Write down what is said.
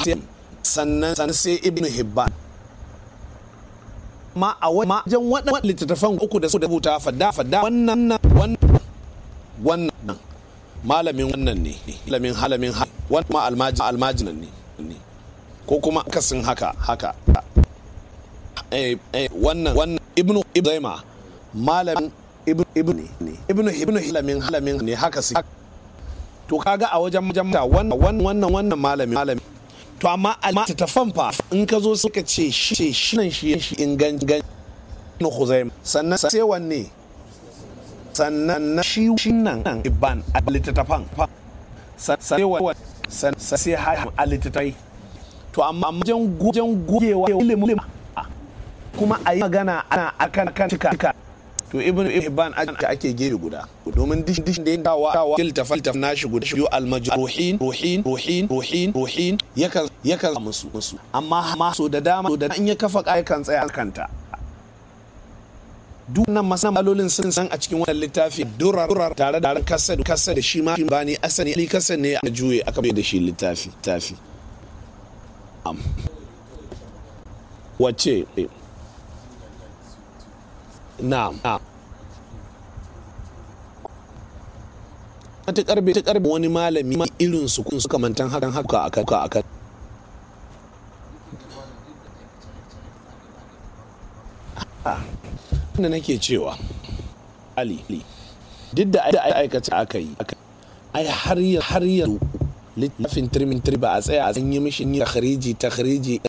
sannan sannan sai ibnu hibban ma a wajen waɗannan littattafan uku da su da rubuta fadda fadda wannan wannan wannan malamin wannan ne malamin halamin wannan ma almaji almajinan ne ko kuma akasin haka haka eh eh wannan wannan ibnu ibrahima malamin ibnu ibnu ne ibnu ibnu halamin halamin ne haka su to kaga a wajen jamta wannan wannan wannan malamin malamin to amma alma ta fanfa in ka zo suka ce shi shi nan shi shi ingan gan no khuzaim sannan sai wanne sannan shi shi nan ibban a littattafan sai wa sai ha a littattafai to amma wajen wajen gogewa ilimin kuma a yi magana ana akan kan cika to ibn ibban aka ake gefe guda domin dishin dishin da ya dawa dawa kilta falta na shi guda shi almajruhin ruhin ruhin ruhin ruhin yakan yakan musu musu amma ma so da dama so da in ya kafa kai kan tsaya kanta duk nan masalolin sun san a cikin wannan littafi durar tare da kasa kasa da shi ma ba ne asali kasa ne a juye aka bai da shi littafi tafi wacce na ta karbe ta karbe wani malami irin su kun suka mantan hakan haka akan akan da nake cewa ali duk da aikata aka yi ai har yanzu har yanzu littafin turmin ba a tsaya a yi mishi takhriji takhriji